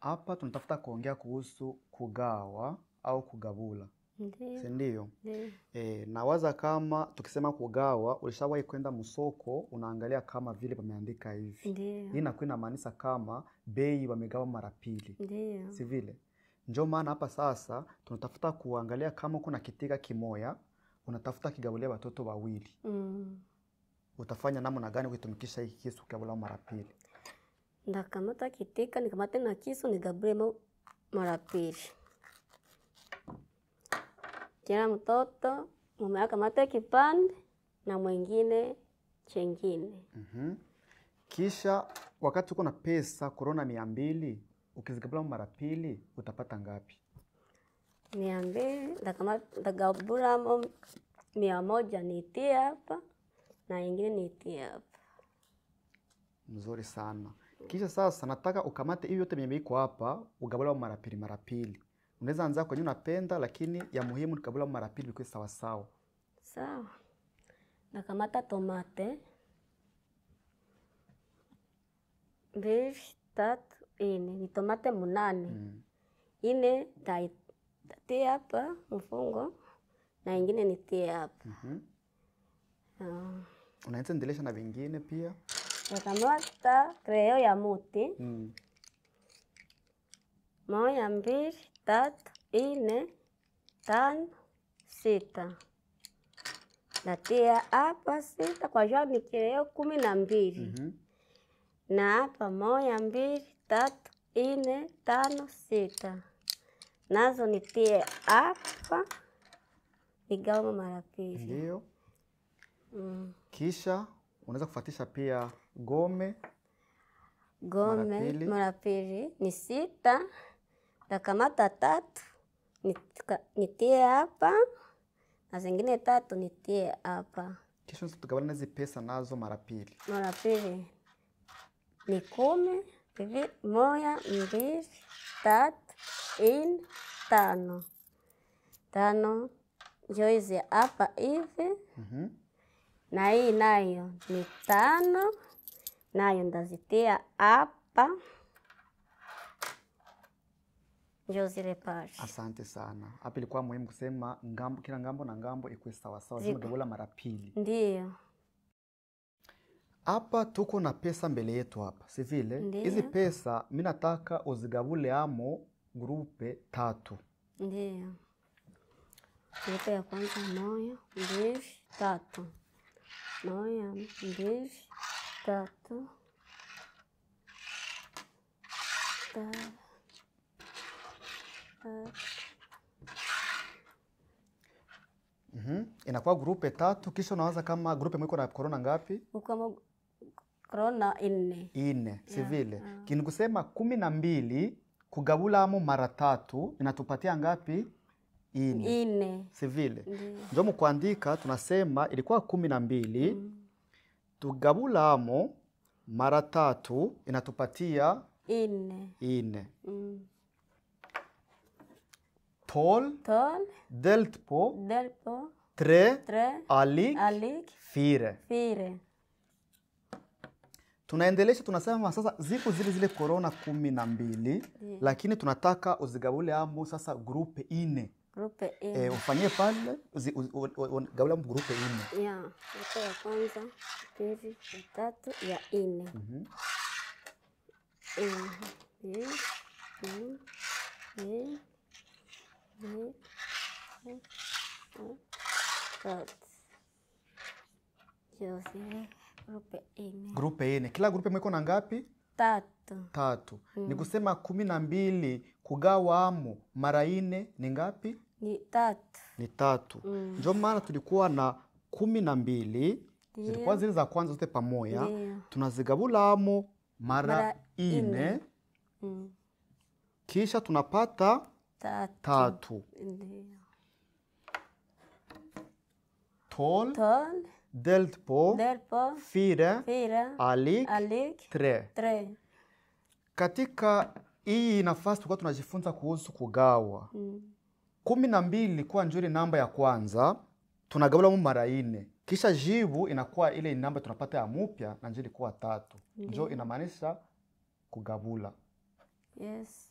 Hapa tunatafuta kuongea kuhusu kugawa au kugabula, si Ndiyo, ndio? ndiyo, E, nawaza kama tukisema kugawa, ulishawahi kwenda msoko unaangalia kama vile pameandika hivi. Hii ndiyo, inakuwa inamaanisha kama bei wamegawa mara pili, ndiyo, si vile? Ndio maana hapa sasa tunatafuta kuangalia kama kuna kitika kimoya unatafuta kigabulia watoto wawili, mm. utafanya namna gani kuitumikisha hii kisu kugabula mara pili? Ndakamata kitika nikamate na kisu nigabule mo- mara pili. Kila mtoto mume akamate kipande na mwingine chengine. Mhm. Kisha wakati uko na pesa korona mia mbili ukizigabula mara pili utapata ngapi? mia mbili ndakama- ndagabulamo mia moja niitie hapa na ingine niitie hapa. Mzuri sana. Kisha sasa nataka ukamate hiyo yote yenye iko hapa ugabula mara pili mara pili. Unaweza anza kwenye unapenda, lakini ya muhimu ni kugabula mara pili ikuwe sawa sawa. Sawa, ndakamata tomate mbili, tatu, ine, ni tomate munane. Mm. ine tai- tatie hapa mfungo na ingine nitie hapa. Mhm. Ah, Unaweza endelesha na vingine pia. Nakamata kreo ya muti Mm. moja, mbili, tatu, ine, tano, sita. Natia hapa sita kwa jua ni kreo kumi na mbili Mhm. na hapa moja, mbili, tatu, ine, tano, sita. Nazo nitie hapa nigawe mara pili. Ndio. Mm. Kisha unaweza kufuatisha pia gome. Gome pili. mara pili ni sita. Takamata tatu nitika- nitie hapa na zingine tatu nitie hapa. Kisha tugabana hizi pesa nazo mara pili. Mara pili ni kumi. Hivi moja, mbili, tatu, ine, tano. Tano njo hizi hapa hivi, Mhm. na hii nayo ni tano, nayo ndazitia hapa, njo zile pale. Asante sana. Hapa ilikuwa muhimu kusema ngambo, kila ngambo na ngambo ikuwe sawa sawa, lazima Ziko. gabula mara pili. Ndiyo, Hapa tuko na pesa mbele yetu hapa, si vile? Ndiyo. Hizi pesa mi nataka uzigabule amo grupe tatu. ndiyo. Grupe ya kwanza moja, mbili, tatu. Moja, mbili, tatu. Ta- ta- Mhm. Inakuwa grupe tatu, kisha unawaza kama grupe mwiko na korona ngapi? Huko mo- korona nne. Ine, si Yeah, vile? yeah. Kini kusema kumi na mbili kugabula amo mara tatu inatupatia ngapi? Ine, Ine. si vile? Ndiyo. Njo mukuandika tunasema ilikuwa kumi na mbili tugabula amo mara tatu inatupatia Ine. ine. Mm. Tol Tol, delt på delpo, tre tre, alik alik, fire. fire. Tunaendelesha, tunasema sasa ziko zile zile korona kumi na mbili lakini tunataka uzigabule amo sasa grupe ine. Grupe E, ine. ufanyie pale uzi- u- u- u- u- gabula amo grupe ine. Ya, grupe ya kwanza, pili, ya tatu, ya ine. Mhm. Mhm. Mbili, mbili, mbili, mbili, tatu, tatu. Ndio zile grupe ine. Grupe ine, kila grupe mwiko na ngapi? Tatu. Tatu. Ni kusema kumi na mbili kugawa amo mara ine ni ngapi? Ni tatu. Ni tatu. Mm. Ndio maana tulikuwa na kumi na mbili Ndio. zilikuwa zile za kwanza zote pamoja, Ndio. tunazigabula amo mara, Mara ine, ine. Mm. kisha tunapata Tatu. tatu. Ndio. Tol Tol, delt på delpo, fire fire, alik alik, tre. tre. Katika hii nafasi tulikuwa tunajifunza kuhusu kugawa. Mm. kumi na mbili ilikuwa njuri namba ya kwanza, tunagabula mu mara ine, kisha jibu inakuwa ile namba tunapata ya mupya na njo ilikuwa tatu, njo inamaanisha kugabula. Yes.